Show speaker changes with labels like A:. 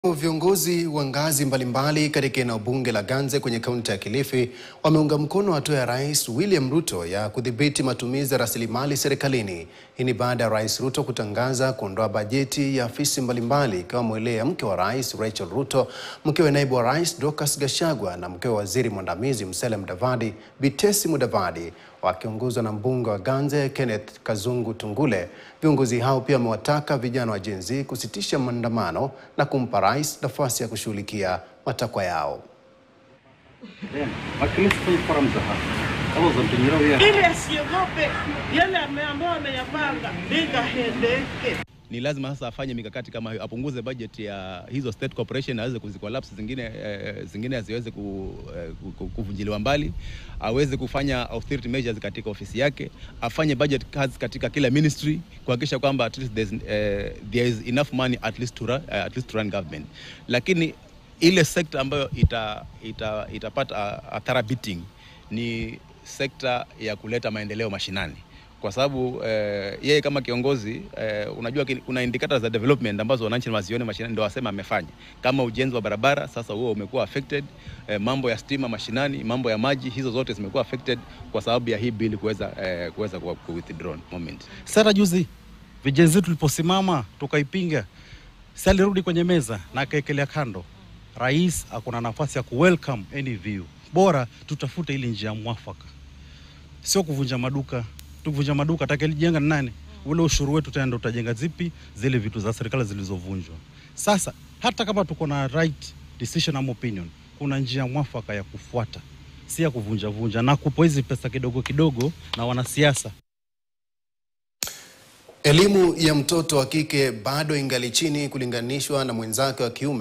A: Viongozi wa ngazi mbalimbali katika eneo bunge la Ganze kwenye kaunti ya Kilifi wameunga mkono hatua ya Rais William Ruto ya kudhibiti matumizi ya rasilimali serikalini. Hii ni baada ya Rais Ruto kutangaza kuondoa bajeti ya afisi mbalimbali ikiwemo ile ya mke wa Rais Rachel Ruto, mkewe naibu wa Rais Dorcas Gachagua na mkewe waziri mwandamizi Musalia Mudavadi Bitesi Mudavadi wakiongozwa na mbunge wa Ganze Kenneth Kazungu Tungule. Viongozi hao pia wamewataka vijana wa Gen Z kusitisha maandamano na kumpa rais nafasi ya kushughulikia matakwa yao.
B: ili asiogope yale ame- ambayo ameyapanga bila hendeke.
C: ni lazima sasa afanye mikakati kama hiyo, apunguze budget ya hizo state corporation, aweze kuzicollapse zingine, eh, zingine asiweze ku, eh, ku- kuvunjiliwa mbali, aweze kufanya austerity measures katika ofisi yake, afanye budget cuts katika kila ministry kuhakikisha kwamba at least there's, eh, there is enough money at least to run, eh, at least to run government, lakini ile sekta ambayo ita, ita, itapata a, a thorough beating ni sekta ya kuleta maendeleo mashinani kwa sababu eh, yeye kama kiongozi eh, unajua ki- kuna indicators za development ambazo wananchi wazione mashinani ndio wasema amefanya, kama ujenzi wa barabara sasa huo umekuwa affected, eh, mambo ya stima mashinani, mambo ya maji, hizo zote zimekuwa affected kwa sababu ya hii bill kuweza eh, kuweza ku ku- withdrawn moment.
D: Sasa juzi vijenzi tuliposimama tukaipinga, si alirudi kwenye meza na akaekelea kando. Rais akuna nafasi ya kuwelcome any view, bora tutafute ili njia mwafaka, sio kuvunja maduka. Tukivunja maduka atakayelijenga ni nani? Ule ushuru wetu tena ndo utajenga zipi zile vitu za serikali zilizovunjwa. Sasa hata kama tuko na right decision ama opinion, kuna njia mwafaka ya kufuata, si ya kuvunja vunja na kupo hizi pesa kidogo kidogo na wanasiasa
A: Elimu ya mtoto wa kike bado ingali chini kulinganishwa na mwenzake wa kiume.